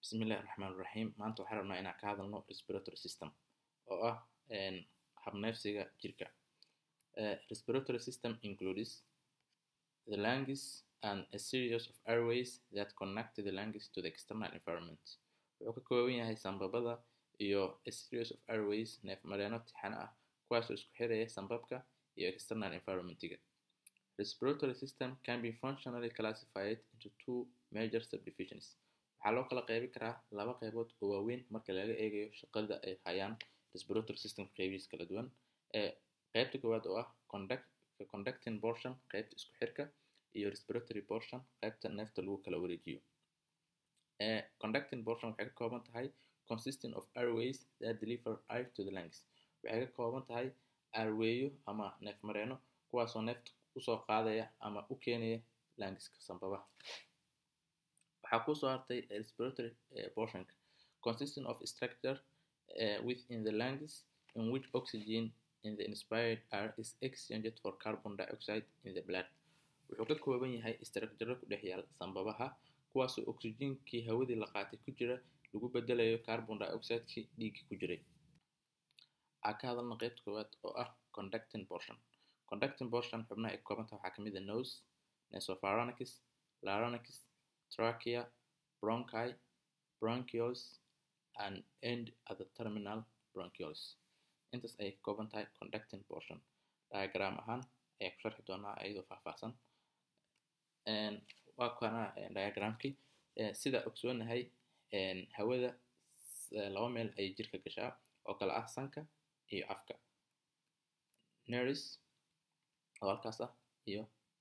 Bismillahi Raxmaani Raxiim maanta waxaan rabnaa inaan ka hadalno respiratory system oo ah habneefsiga jirka respiratory system includes the lungs and a series of airways that connect the lungs to the external environment wuxuu ka kooban yahay sanbabada iyo a series of airways neef-mareenno tixane ah kuwaasoo isku xiraya sanbabka iyo external environmentiga respiratory system can be functionally classified into two major subdivisions waxaa loo kala qeybi karaa laba qeybood oo waaweyn marka laga eegayo shaqada ay hayaan respiratory system qeybihiis kala duwan ee qeybta koowaad oo ah conducting portion qeybta isku xirka iyo respiratory portion qeybta neefta lagu kala wareejiyo conducting portion waxay ka kooban tahay consisting of airways that deliver air to the lungs waxay ka kooban tahay airweeyo ama neef mareeno kuwaasoo neefta usoo qaadaya ama u keenaya lungska sanbabaha waxaa kusoo hartay respiratory portionka consisting of structure uh, within the lungs in which oxygen in the inspired air is exchanged for carbon dioxide in the blood wuxuu ka kooban yahay structure ku dhex yaal sanbabaha kuwaasoo oxygenkii hawadii la qaatay ku jira lagu bedelayo carbon dioxidekii dhiiggii ku jiray waxaa ka hadalna qeybta koowaad oo ah conducting portion conducting portion xubnaha ay ka kooban tahay waxaa kamid ah nose nasopharynx larynx trachea bronchi bronchioles and end at the terminal bronchioles intaas ayay ka kooban tahay conducting portion diagram ahaan ayaa ku sharxi doonaa iyadoo faahfaahsan waa kana diagramkii sida ogsoonahay hawada laba meel ayay jirka gashaa oo kale ah sanka iyo afka neris oo halkaas ah iyo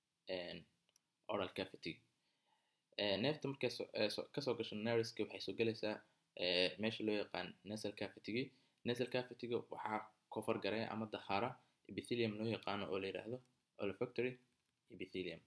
oral cavity neefta markay kasoo gasho neriska waxay soo gelaysaa meesha loo yaqaan nasal cavity nasal cavity waxaa kofar garaya ama dahaara epithelium loo yaqaano oo la yidhaahdo olfactory epithelium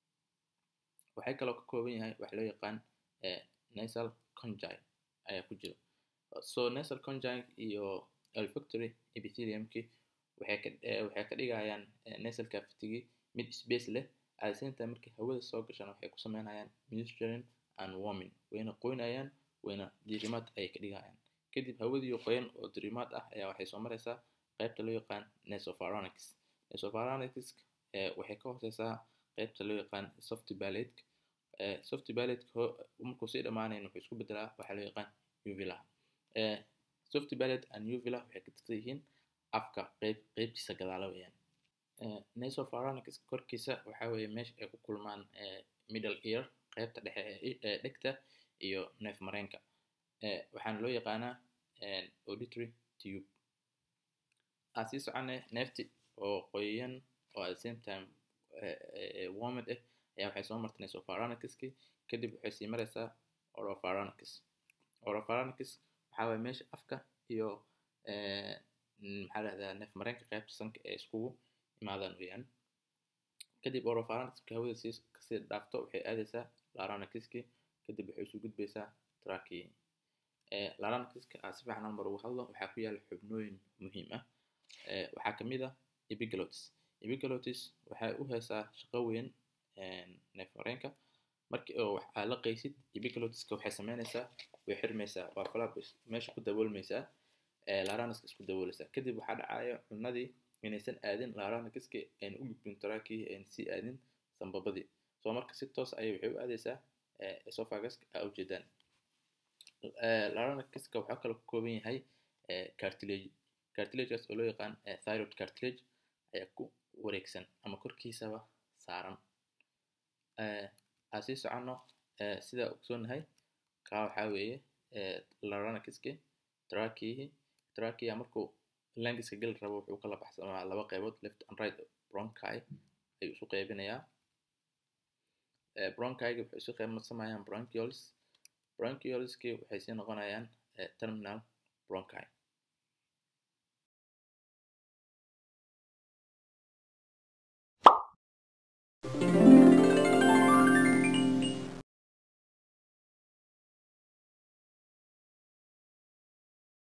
waxay kaloo ka kooban yahay waxa loo yaqaan nasal congi ayaa ku jira so nasal congi iyo olfactory epitheliumki waxay ka waxay ka dhigayaan nasal cavity mid space leh at the same time markay hawada soo gashaan waxay ku sameynayaan moisturing and warming wayna qoynayaan wayna diirimaad ayay ka dhigayaan kadib hawadii qoyan oo diirimaad ah ayaa waxay soo maraysaa qaybta loo yaqaan nasopharynx nasopharynx waxay ka hooseysaa qaybta loo yaqaan soft palate soft palate markuu sii dhamaanayn wuxuu isku bedelaa waxaa loo yaqaan uvula soft palate and uvula waxay ka tirsan yihiin afka qeyb qeybtiisa gadaala weeyaan nasopharynx korkiisa waxaa weeye meesha ay ku kulmaan middle ear qaybta dhexe ee dhegta iyo neef mareenka waxaana loo yaqaanaa auditory tube aan sii socone neefti oo qoyan oo at the same time warmed ah ayaa waxay soo martay nasopharynxki kadib waxay sii maraysaa oropharynx oropharynx waxaa waye meesha afka iyo maxaa lahdaa neef mareenka qaybta sanka ee iskugu imaadaan weeyaan kadib oropharynxka hawada sii kasii dhaafto waxay aadaysaa larynxki kadib waxay isu gudbaysaa trachea larynxka aa si fiican hal mar ugu hadlo waxaa ku yaala xubnooyin muhiim ah waxaa kamid ah epiglotis epiglotis waxay u heesaa shaqo weyn neef mareenka markii oo waxaa la qaysid epiglotiska waxay sameynaysaa way xirmaysaa waa flap meesha ku daboolmaysaa larynxka isku daboolaysaa kadib waxaa dhacaya cunadii inaysan aadin larynxki ayna u gudbin trachea ayna sii aadin sanbabadii soo marka si toos ayay waxay u aadaysaa esophaguska aa ujeedaan larynxiska waxaa kaloo ka kooban yahay cartilage cartilagegaas oo loo yaqaan thyroid cartilage ayaa ku wareegsan ama korkiisaba saaran aan sii soconno sidaa ogsoonahay kaa waxaa weeye larynxiski tracheahi trachea markuu langiska geli rabo wuxuu kala baxsamaa laba qaybood left and right bronchi ayuu isu qaybinayaa bronchiga waxay isu qaybsamayaan bronchioles bronchioleski waxay sii noqonayaan terminal bronchi